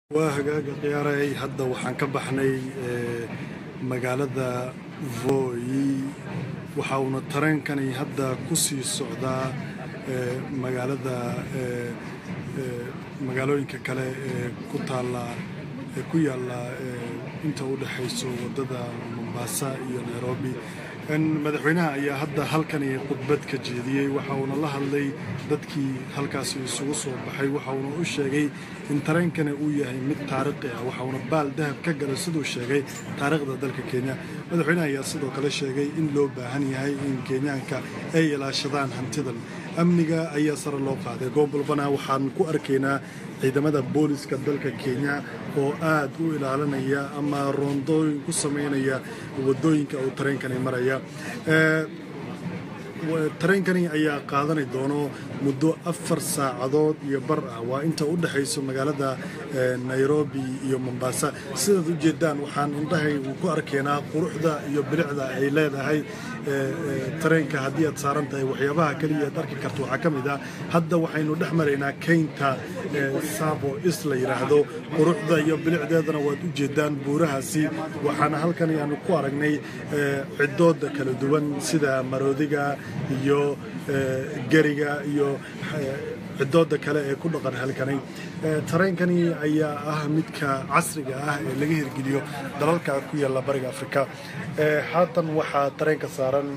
waa hagaaga khiyaaray hadda waxaan ka baxnay magaalada voi waxa uuna tareenkani hadda ku sii socdaa magaalada magaalooyinka kale ee ku taala ee ku yaalla inta u dhexayso waddada mombasa iyo nairobi madaxweynaha ayaa hadda halkani khudbad ka jeediyey waxa uuna la hadlay dadkii halkaasi isugu soo baxay waxa uuna u sheegay in tareenkani uu yahay mid taariikhi ah waxa uuna baal dahab ka galay siduu sheegay taariikhda dalka kenya madaxweynaha ayaa sidoo kale sheegay in loo baahan yahay in kenyaanka ay ilaashadaan hantidan amniga ayaa sare loo qaaday goob walbana waxaan ku arkaynaa ciidamada booliska dalka kenya oo aad u ilaalinaya ama roondooyin ku samaynaya wadooyinka uu tareenkani maraya tareenkani ayaa qaadani doono muddo afar saacadood iyo bar ah waa inta u dhexayso magaalada nairobi iyo mombasa sidaad u jeedaan waxaan indhahay ku arkaynaa quruxda iyo bilicda ay leedahay tareenka haddii aad saaran tahay waxyaabaha keliya aad arki karto waxaa ka mid ah hadda waxaynu dhex maraynaa keynta sabo is la yidhaahdo quruxda iyo bilicdeedana waad u jeedaan buurahaasi waxaana halkan ayaanu ku aragnay cidooda kala duwan sida maroodiga iyo geriga iyo cidooda kale ee ku dhaqan halkani tareenkani ayaa ah midka casriga ah ee laga hirgeliyo dalalka ku yaalla bariga afrika haatan waxaa tareenka saaran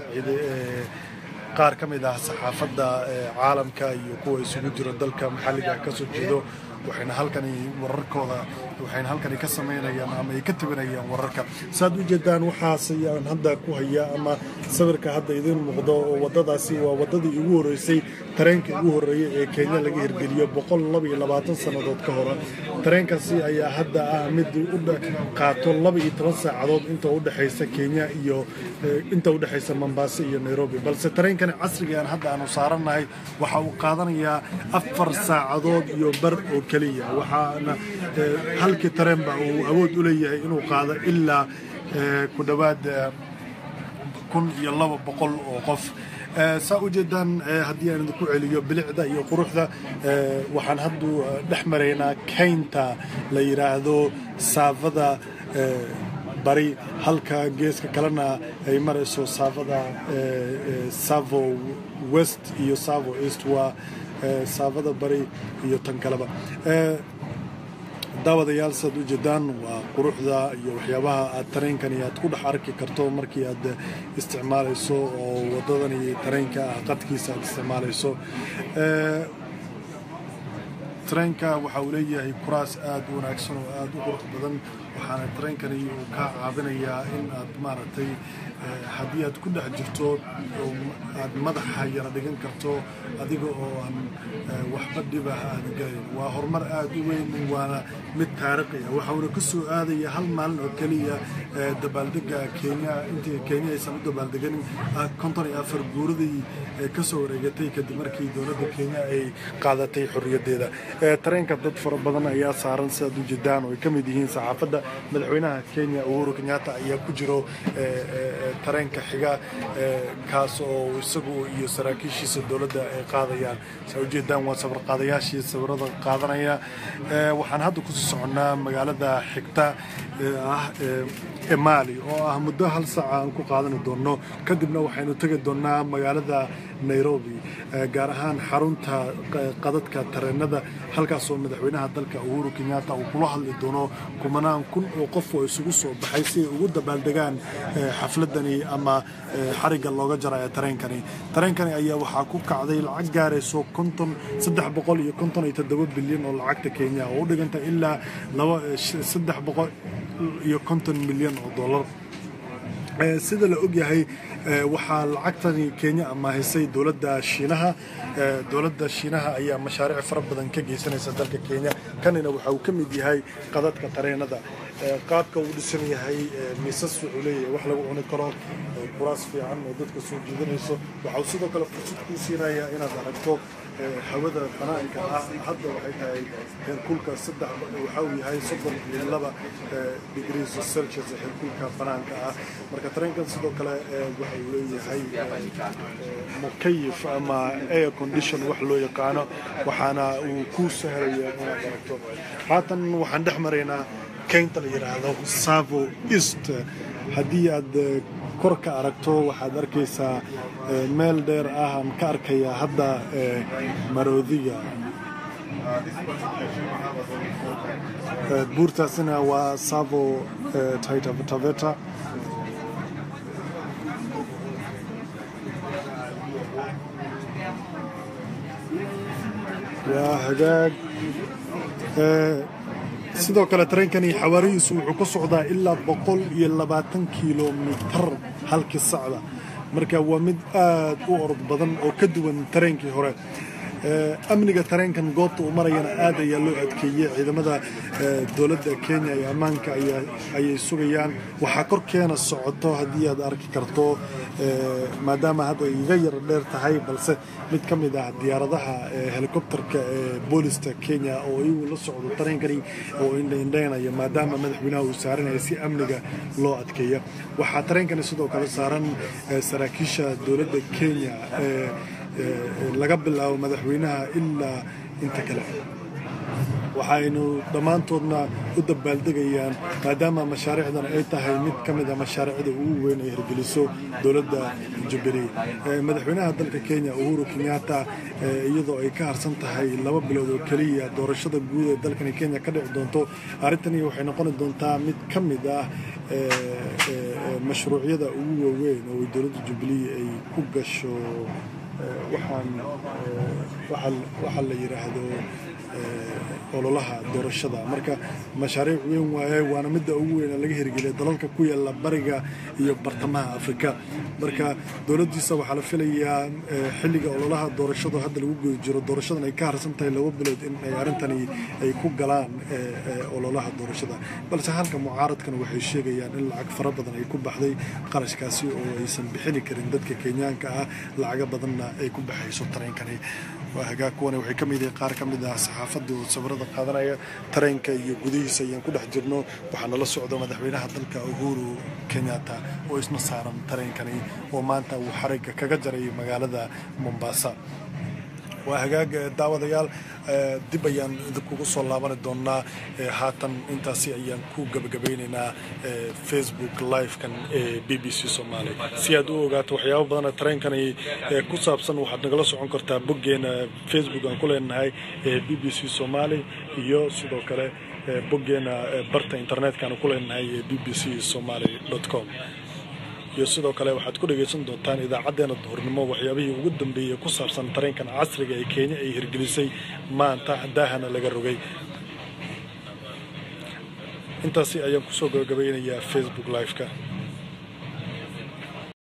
qaar ka mid ah saxaafadda caalamka iyo kuwa isugu jiro dalka maxalliga ka soo jeedo waxayna halkani wararkooda waxayna halkani ka samaynayaan ama ay ka tabinayaan wararka saad u jeedaan waxaas ayaan hadda ku hayaa ama sawirka hadda idiin muuqdo oo waddadaasi waa waddadii ugu horreysay tareenkii ugu horreeyey ee kenya laga hirgeliyo boqol laba iyo labaatan sannadood ka hore tareenkaasi ayaa hadda ah mid u qaato laba iyo toban saacadood inta u dhexaysa kenya iyo inta u dhexaysa mombasa iyo nairobi balse tareenkani casrigaan hadda aanu saarannahay waxa uu qaadanayaa afar saacadood iyo bar oo keliya waxaana halkii tareenba uu awood u leeyahay inuu qaado ilaa ku dhowaad kun iyo laba boqol oo qof saa u jeedaan haddii aan idinku celiyo bilicda iyo quruxda waxaan haddu dhex maraynaa kaynta la yidhaahdo saafada bari halka geeska kalena ay marayso saafada savo west iyo savo east waa saafada bari iyo tan kaleba daawadayaal saad u jeedaan waa quruxda iyo waxyaabaha aad tareenkani aad ku dhex arki karto markii aad isticmaalayso oo waddadani tareenka ah qadkiisa aad isticmaalayso tareenka waxa uu leeyahay kuraas aad u wanaagsan oo aad u qurux badan waxaana tareenkani uu kaa caabinayaa in aad maaragtay haddii aad ku dhex jirto aad madaxa yara dhigan karto adiga oo aan waxba dhibah aad galayn waa horumar aad u weyn waana mid taariikhi ah waxauna ka soo aadaya hal maalin oo keliya dabaaldega kenya intii kenya aysan u dabaaldeganin konton iyo afar guuradii ka soo wareegatay kadib markii dowladda kenya ay qaadatay xorriyaddeeda tareenka dad fara badan ayaa saaran sidaad u jeedaan oo ay ka mid yihiin saxaafadda madaxweynaha kenya uhuru kenyatta ayaa ku jiro tareenka xiga kaas oo isagu iyo saraakiishiisa dowladda ay qaadayaan saa ujeedaan waa sawir qaadayaashii sawirada qaadanaya waxaan hadda kusii soconnaa magaalada xigta ah emali oo ah muddo hal saaca aan ku qaadani doonno kadibna waxaynu tegi doonnaa magaalada nairobi gaar ahaan xarunta qadadka tareenada halkaasoo madaxweynaha dalka uhuru kenyatta uu kula hadli doono kumanaan kun oo qof oo isugu soo baxay si ay ugu dabaaldegaan xafladani ama xarigga looga jarayo tareenkani tareenkani ayaa waxaa ku kacday lacag gaarayso konton saddex boqol iyo konton iyo toddoba bilyan oo lacagta kenya oo u dhiganta ilaa laba saddex boqol iyo konton milyan oo dollar sida la ogyahay waxaa lacagtani kenya amaahisay dowladda shiinaha dowladda shiinaha ayaa mashaariic fara badan ka geysanaysa dalka kenya kanina waxa uu ka mid yahay qadadka tareenada qaabka uu dhisan yahay miisas wuxuu leeyahay wax lagu cuni karo kuraas fiican oo dadka soo jiidanayso waxa uu sidoo kale fursad kuu siinayaa inaad aragto hawada banaanka ah hadda waxay tahay heerkulka saddex waxa uu yahay soddon iyo laba degrees celsius heerkulka banaanka ah marka tareenkan sidoo kale uu leeyahay mukayif ama air condition wax loo yaqaano waxaana uu ku sahlaya inaad aragto haatan waxaan dhex maraynaa keynta la yidhaahdo savo east haddii aad kor ka aragto waxaad arkaysaa meel dheer ah aan ka arkayaa hadda maroodiga buurtaasina waa savo taveta waa hagaag sidoo kale tareenkani xawaarihiisu wuxuu ku socdaa ilaa boqol iyo labaatan kilomitar halkii sacda marka waa mid aad u orod badan oo ka duwan tareenkii hore amniga tareenkan goobta uu marayana aad ayaa loo adkeeyey ciidamada dowladda kenya iyo ammaanka ayay sugayaan waxaa korkeena socoto haddii aad arki karto maadaama hadda iga yar dheer tahay balse mid ka mid ah diyaaradaha helikobterka ee boolista kenya oo iyagu la socdo tareenkani oo indhaindhaynaya maadaama madaxweynaha uu saaranaya si amniga loo adkeeya waxaa tareenkani sidoo kale saaran saraakiisha dowladda kenya laga bilaabo madaxweynaha ilaa inta kale waxaynu dhammaantoodna u dabaaldegayaan maadaama mashaariicdan ay tahay mid ka mid a mashaariicda ugu weyn ay hirgeliso dowladda jubilee madaxweynaha dalka kenya uhuru kenyatta iyadoo ay ka harsan tahay laba bilood oo keliya doorashada guud ee dalkani kenya ka dhici doonto arrintani waxay noqoni doontaa mid ka mid ah mashruucyada ugu waaweyn oo dowladda jubilee ay ku gasho waxaan waxaa la yidhaahdo ololaha doorashada marka mashaariic weyn waaye waana midda ugu weyn laga hirgeliya dalalka ku yaala bariga iyo bartamaha afrika marka dowladdiisa waxaa la filayaa xilliga ololaha doorashada hadda lagu guda jiro doorashadan ay ka harsan tahay laba bilood in ay arrintani ay ku galaan ololaha doorashada balse halka mucaaradkana waxay sheegayaan in lacag fara badan ay ku baxday qarashkaasi oo aysan bixini karin dadka kenyaanka ah lacago badanna ay ku baxayso tareenkani waa hagaag kuwana waxay ka mid yihiin qaar ka mid ah saxaafadda oo sawirada qaadanaya tareenka iyo gudihiisa ayaan ku dhex jirno waxaana la socda madaxweynaha dalka uhuru kenyatta oo isna saaran tareenkani oo maanta uu xarigga kaga jaray magaalada mombasa waa hagaag daawadayaal dib ayaan idinkugu soo laabani doonaa haatan intaasi ayaan ku gabagabeynaynaa facebook live-kan ee b b c somaali si aad u ogaato waxyaabo badana tareenkani ku saabsan waxaad nagala socon kartaa boggeena facebook aan ku leenahay ee b b c somaali iyo sidoo kale boggeena barta internetka-aan ku leenahay ee b b c somaali com iyo sidoo kale waxaad ku dhegaysan doontaan idaacadeena duhurnimo waxyaabihii ugu dambeeyey ku saabsan tareenkan casriga ee kenya ay hirgelisay maanta daahana laga rogay intaasi ayaan kusoo gabagabeynayaa facebook live-ka